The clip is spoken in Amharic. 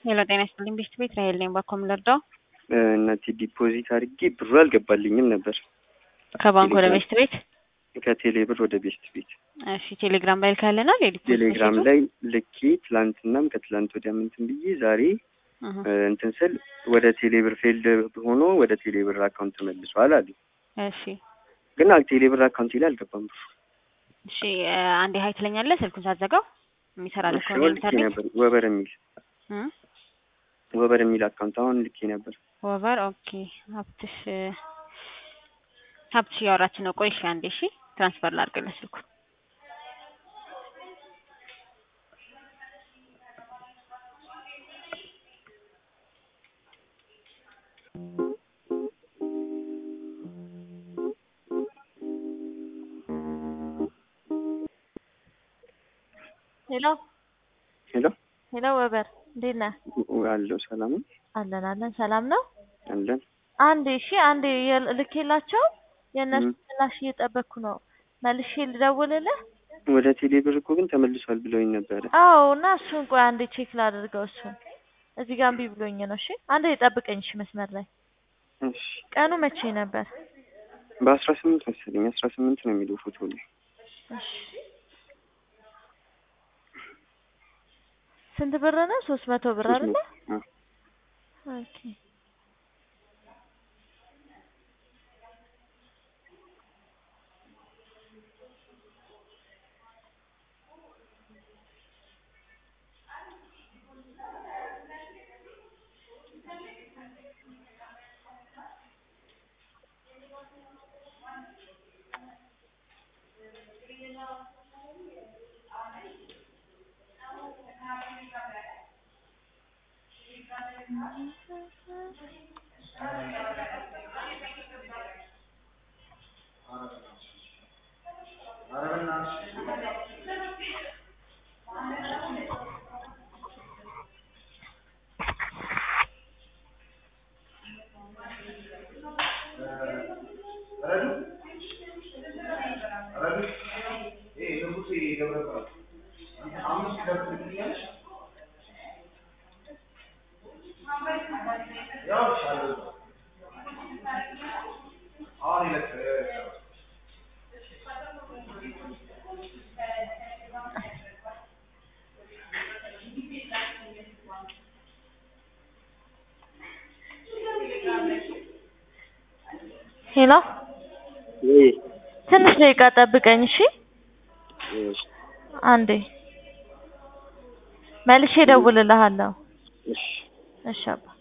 ሄሎ ጤና ይስጥልኝ ቤስት ቤት ራሄል ነኝ። ባኮም ልርዳው? እናቴ ዲፖዚት አድርጌ ብሩ አልገባልኝም ነበር ከባንክ ወደ ቤስት ቤት? ከቴሌ ብር ወደ ቤስት ቤት። እሺ ቴሌግራም ላይ ልካለናል። የዲፖዚት ቴሌግራም ሜሴጁ? ላይ ልኬ ትላንትናም ከትላንት ወዲያ ምንትን ብዬ ዛሬ እህ፣ እንትን ስል ወደ ቴሌ ብር ፌልድ ሆኖ ወደ ቴሌ ብር አካውንት ተመልሷል አሉ። እሺ ግን አ- ቴሌ ብር አካውንት ላይ አልገባም ብሩ። እሺ እ፣ አንዴ ሀይ ትለኛለህ ስልኩን ሳትዘጋው የሚሰራልህ እሺ ከሆነ አሁን ልኬ ኢንተርኔት ነበር ወበር የሚል እ? ወበር የሚል አካውንት አሁን ልኬ ነበር። ወቨር ኦኬ። ሀብትሽ እ፣ ሀብትሽ እያወራች ነው። ቆይ እሺ አንዴ እሺ ትራንስፈር ላድርግልህ ስልኩን። ሄሎ ሄሎ ሄሎ፣ ወበር እንዴት ነህ? አለው ሰላም ነው? አለን አለን፣ ሰላም ነው። አለን አንዴ እሺ፣ አንዴ የል- ልኬላቸው የእነሱ ም። ምላሽ እየጠበቅኩ ነው። መልሼ ልደውልልህ? ወደ ቴሌ ብር እኮ ግን ተመልሷል ብለውኝ ነበረ። አዎ፣ እና እሱን ቆይ አንዴ ቼክ ላድርገው። እሱን እዚህ ጋር እምቢ ብሎኝ ነው። እሺ፣ አንዴ ጠብቀኝ። እሺ፣ መስመር ላይ እሺ ቀኑ መቼ ነበር? በአስራ ስምንት መሰለኝ አስራ ስምንት ነው የሚለው ፎቶ ላይ እሺ፣ ስንት ብር ነው? ሶስት መቶ ብር ሶስት አይደለ? መቶ አዎ። ኦኬ ሄሎ፣ ወይ ትንሽ ደቂቃ ጠብቀኝ። እሺ፣ እሺ አንዴ መልሼ እደውልልሃለሁ። እሺ እሺ አባ